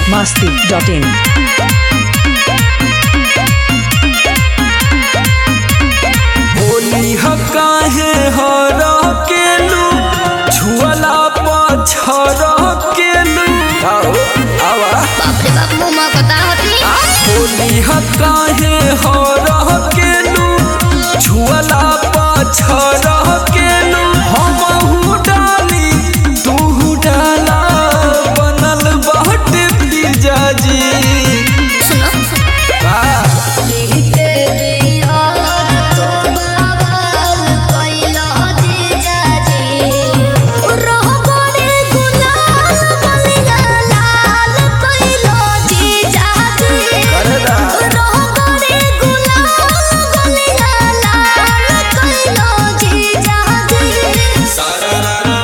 masti.in. Holi ह काहे हर केलू छुअला पछर केलू आओ आवा बाप रे बाप मुंह महकता होती होली ह काहे हर केलू छुअला पछर केलू हमहू डाली तू डाला बनल बहट पिजाजी सुनो का देखते दिया तो बाबल कोइला जीजा जी रह बड़े गुलाल बलिया लाल कोइला जीजा जी करेदा रह बड़े गुलाल बलिया लाल कोइला जीजा जी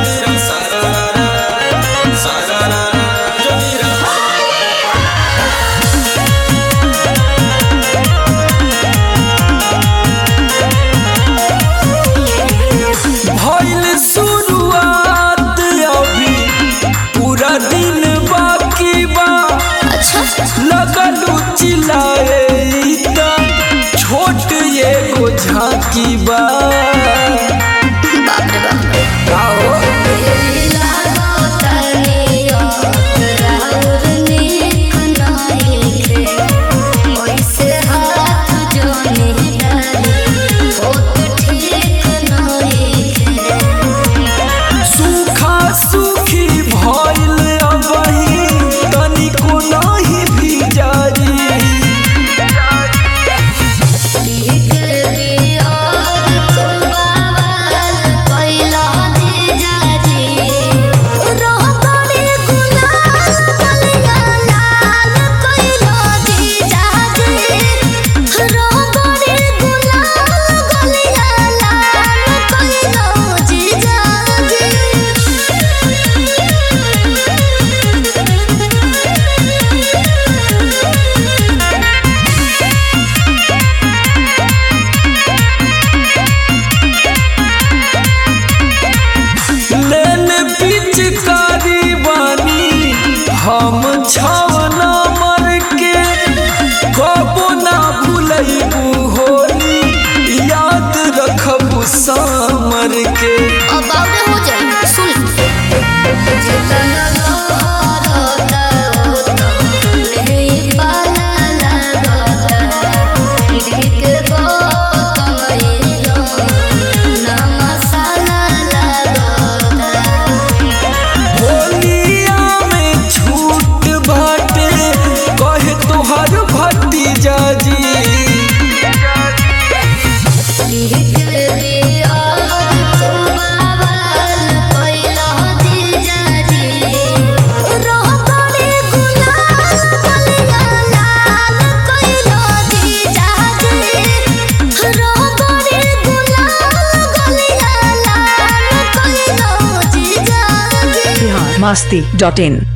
भइल शुरुआत अभी पूरा दिन बाकी बा अच्छा लगलू चिल्लाए ई त छोट एगो झांकी बा बाप रे बाप आओ सूखा सूखी भइल अबही तनिको नाही भिजारी लेन पिचकारी बानी हम छवना मर के कबो ना भूलैबू होली याद रखबू सामर के अब बावरे हो जाए सुन जितना लहरता होता नहीं पाला लगता दिख बोतलो ना मसाला लगता होलिया में छूट बाटे कहे तोहर भतीजा जी Bihar masti.in.